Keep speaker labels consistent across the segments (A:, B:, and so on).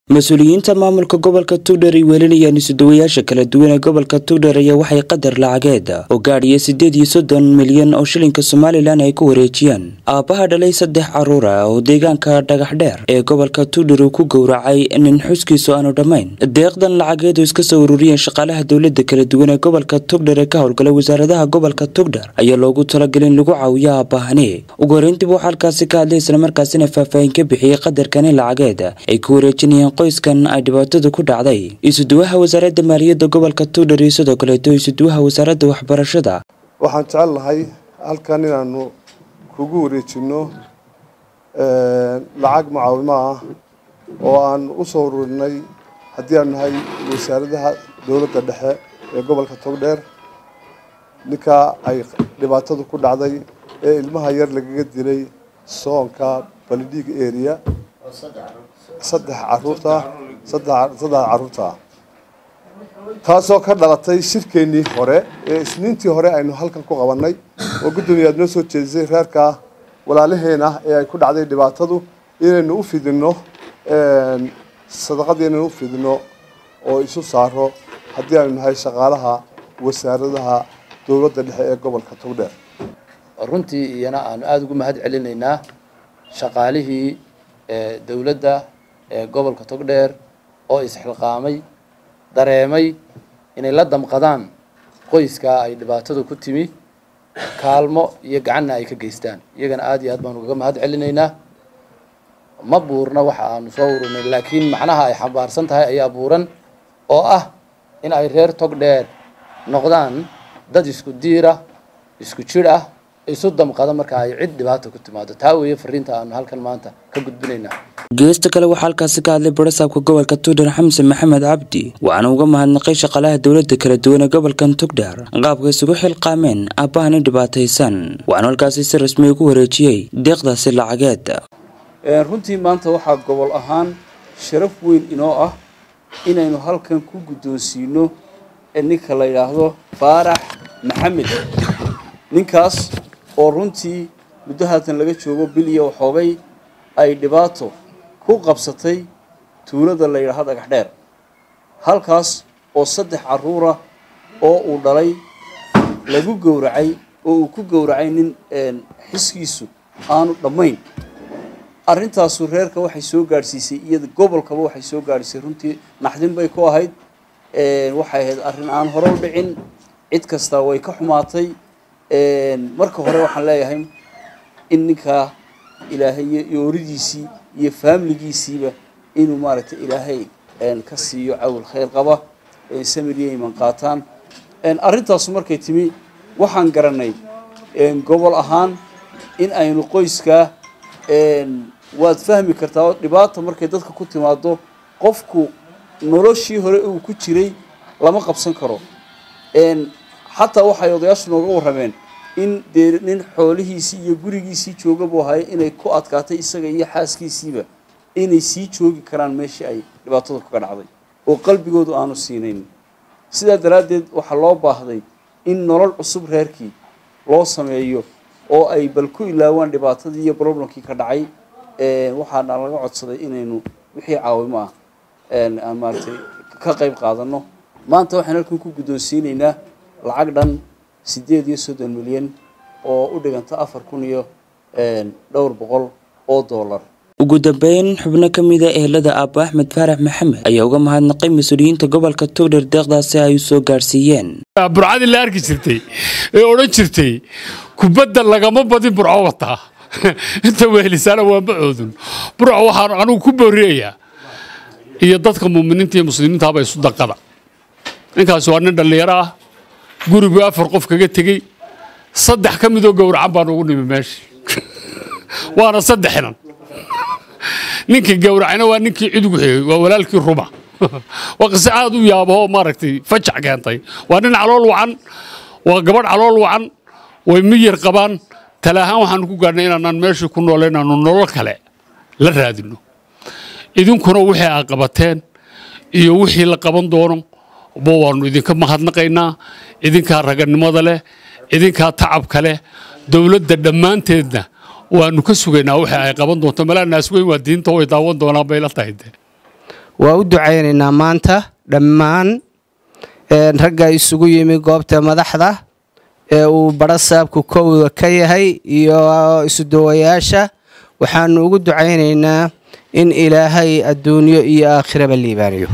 A: mas-uuliyiinta maamulka gobolka tugdher ay weelinayaan isuduwayaasha kala duwan ee gobolka tugdher ayaa waxay qadar lacageed oo gaadhiya siddeed iyo soddon milyan oo shilinka somalilan ay ku wareejiyaan aabbaha dhalay saddex carruur ah oo deegaanka dhagaxdheer ee gobolka tugdher uu ku gowracay nin xuskiisu aanu dhammayn deeqdan lacageed oo iska soo ururiyeen shaqaalaha dowladda kala duwan ee gobolka tugdher ee ka howlgala wasaaradaha gobolka tugdher ayaa loogu talagalay in lagu caawiyo aabbahani ugu horeyntiiba waxaa halkaasi ka hadlay islamarkaasina faahfaahin ka bixiyey qadarkani lacageed ay ku wareejinayeen qoyskan ay dhibaatadu ku dhacday isuduwaha wasaaradda maaliyadda gobolka tugdher iyo sidoo kaleeto isuduwaha wasaaradda waxbarashada
B: waxaan jecel lahay halkan inaanu kugu wareejinno lacag mucaawimo ah oo aan u soo ururinay haddii aan nahay wasaaradaha dowladda dhexe ee gobolka togdheer ninka ay dhibaatadu ku dhacday ee ilmaha yar lagaga dilay soonka balidhiig area saddex caruurta saddex caruurta taasoo ka dhalatay shirkeennii hore ee isniintii hore aynu halkan ku qabannay oo guddoomiye aad noo soo jeedisay reerka walaalaheena ee ay ku dhacday dhibaatadu inaynu u fidinno sadaqadii inaynu u fidinno oo isu saaro haddii aynu nahay shaqaalaha wasaaradaha dowladda dhexe ee gobolka togdheer
C: runtii iyana aanu aada ugu mahad celinaynaa shaqaalihii dowladda ee gobolka togdheer oo isxilqaamay dareemay inay la damqadaan qoyskaa ay dhibaatadu ku timi kaalmo iyo gacanna ay ka geystaan iyagana aada iyo aad baanu ugaga mahad celinaynaa ma buurna waxa aanu soo ururnay laakiin macnaha ay xambaarsan tahay ayaa buuran oo ah in ay reer togdheer noqdaan dad isku diira isku jidh ah isu damqada marka ay cid dhibaata ku timaado taa weeye fariinta aanu halkan maanta ka gudbinaynaa
A: geesta kale waxaa halkaasi ka hadlay barasaabka gobolka tugdher xamse maxamed cabdi waxaana uga mahadnaqay shaqaalaha dowladda kala duwan ee gobolkan tugdher qaabka isugu xilqaameen aabbahani dhibaataysan waxaanu halkaasi si rasmi ugu wareejiyey deeqdaasi lacageed
D: runtii maanta waxaa gobol ahaan sharaf weyn inoo ah inaynu halkan ku guddoonsiino ninka la yidhaahdo faarax maxamed ninkaas oo runtii muddo haatan laga joogo bil iyo waxoogay ay dhibaato ku qabsatay tuulada la yidhaahdo dhagax dheer halkaas oo saddex carruura oo uu dhalay lagu gowracay oo uu ku gowracay nin xiskiisu aanu dhammayn arrintaasu reerka waxay soo gaadhsiisay iyada gobolkaba waxay soo gaadhisay runtii naxdin bay ku ahayd waxay ahayd arrin aan hore u dhicin cid kasta way ka xumaatay marka hore waxaan leeyahay in ninkaa ilaahay yooridiisii iyo faamiligiisiiba inuu maaragtay ilaahay ka siiyo cawl khayr qaba samiriya iman qaataan arrintaasu markay timi waxaan garanay gobol ahaan in aynu qoyskaa waad fahmi kartaa oo dhibaata markay dadka ku timaado qofku noloshii hore uu ku jiray lama qabsan karo xataa waxay odayaashu nooga warrameen in dee nin xoolihiisii iyo gurigiisii jooga buu ahay inay ku adkaatay isaga iyo xaaskiisiiba inay sii joogi karaan meeshii ay dhibaatadu kaga dhacday oo qalbigoodu aanu siinayn sidaa daraaddeed waxaa loo baahday in nolol cusub reerkii loo sameeyo oo ay bal ku ilaawaan dhibaatadii iyo problemkii ka dhacay waxaana laga codsaday inaynu wixii caawimo ah aan maaragtay ka qayb qaadano maanta waxaan halkan ku guddoonsiinaynaa lacag dhan siddeed iyo soddon milyan oo u dhiganta afar kun iyo dhowr boqol oo dollar
A: ugu dambeyn xubno ka mida ehelada aabbo axmed faarax maxamed ayaa uga mahadnaqay mas-uuliyiinta gobolka tugdher deeqdaasi ay u soo gaadhsiiyeen
E: burcadii la arki jirtay ee odhan jirtay kubadda lagama badin burco wataa inta wehelisaana waa macoodun burco waxaan anugu ku booriyayaa iyo dadka muuminiinta iyo muslimiintaaba isu daqada ninkaasi waa nin dhallinyaro ah gurigu afar qof kaga tegey saddex ka midoo gowracan baan ugu nimi meesha waana saddexnan ninkii gowracayna waa ninkii cidugu xigay waa walaalkii ruma waa qise aad u yaabahoo maaragtay fajac keentay waa nin calool wacan waa gabadh calool wacan way miyir qabaan tale ahaan waxaanu ku gaadhnay inaanaan meeshii ku noole inaanu nolol kale la raadinno idinkuna wixii aad qabateen iyo wixii la qaban doono ba waannu idinka mahadnaqaynaa idinkaa raganimada leh idinkaa tacabka leh dowladda dhammaanteedna waanu ka sugaynaa waxa ay qaban doonto malaa naas weyn waa diinta way daawan doonaan bay la tahay de
F: waa u ducaynaynaa maanta dhammaan ragga isugu yimi goobta madaxda ee uu badho saabku kowda ka yahay iyo isudawayaasha waxaanu ugu ducaynaynaa in ilaahay adduunyo iyo aakhiraba liibaaniyo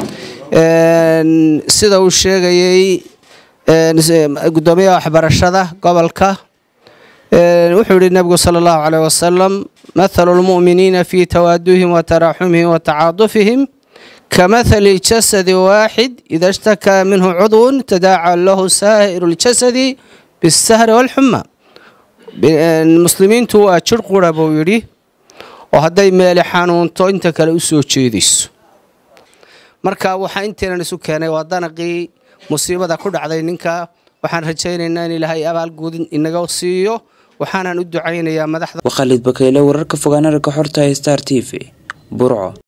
F: sida uu sheegayey gudoomiyaha waxbarashada gobolka wuxuu yihi nebigu sala allahu caleyh wasalam mathalu lmu'miniina fii tawaaduhim wa taraaxumihim wa tacaadufihim kamathali jasadi waaxid ida ishtakaa minhu cudwun tadaaca lahu saa'iru ljasadi bisahri walxuma muslimiintu waa jir qura buu yidhi oo hadday meeli xanuunto inta kale u soo jeedayso marka waxaa inteenan isu keenay waa danaqii musiibada ku dhacday ninka waxaan rajaynaynaa in ilaahay abaalguud inaga siiyo waxaanan u ducaynayaa madaxda
A: waa khaalid bakeyle wararka fogaanaragga xorta ee star t v burco